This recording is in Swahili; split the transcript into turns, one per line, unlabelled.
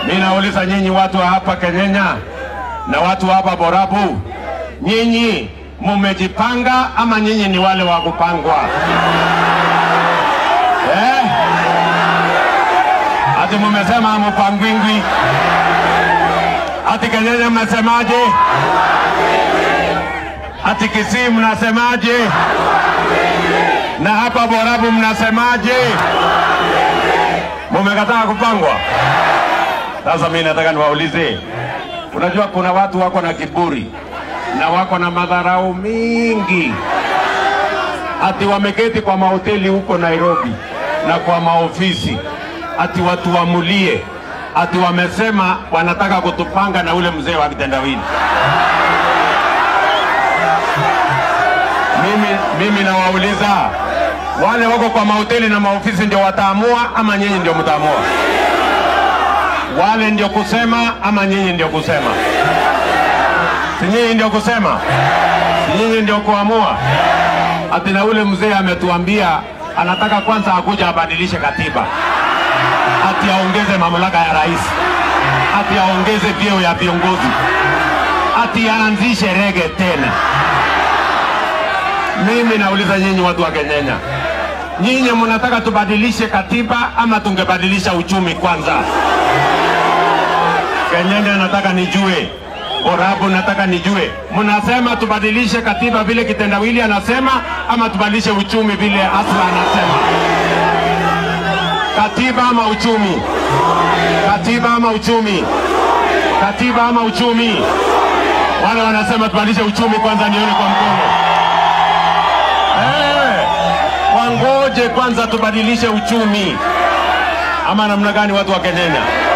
Mimi nauliza nyinyi watu wa hapa Kenyenya na watu wa hapa Borabu, nyinyi mumejipanga ama nyinyi ni wale wa kupangwa eh? Ati mumesema hamupangwingwi? Ati Kenyenya mnasemaje? Ati Kisii mnasemaje? Na hapa Borabu mnasemaje? Mumekataa kupangwa? Sasa mimi nataka niwaulize, unajua kuna watu wako na kiburi na wako na madharau mingi, ati wameketi kwa mahoteli huko Nairobi na kwa maofisi, ati watuamulie, ati wamesema wanataka kutupanga na ule mzee wa kitendawili. Mimi, mimi nawauliza wale wako kwa mahoteli na maofisi ndio wataamua ama nyinyi ndio mtaamua? Wale ndio kusema ama nyinyi ndio kusema? Si nyinyi ndio kusema? Si nyinyi ndio kuamua? Ati na ule mzee ametuambia anataka kwanza akuja abadilishe katiba, ati aongeze mamlaka ya rais, ati aongeze vyeo ya viongozi, ati aanzishe rege tena. Mimi nauliza nyinyi watu wa Kenyenya, nyinyi mnataka tubadilishe katiba ama tungebadilisha uchumi kwanza? Kenyenya nataka nijue, Borabu nataka nijue, mnasema tubadilishe katiba vile kitendawili anasema ama tubadilishe uchumi vile Asla anasema? Katiba ama uchumi? Katiba ama uchumi? Katiba ama uchumi? Wale wanasema tubadilishe uchumi kwanza, nione kwa mkono. Eh, wangoje kwanza tubadilishe uchumi, ama namna gani, watu wa Kenyenya?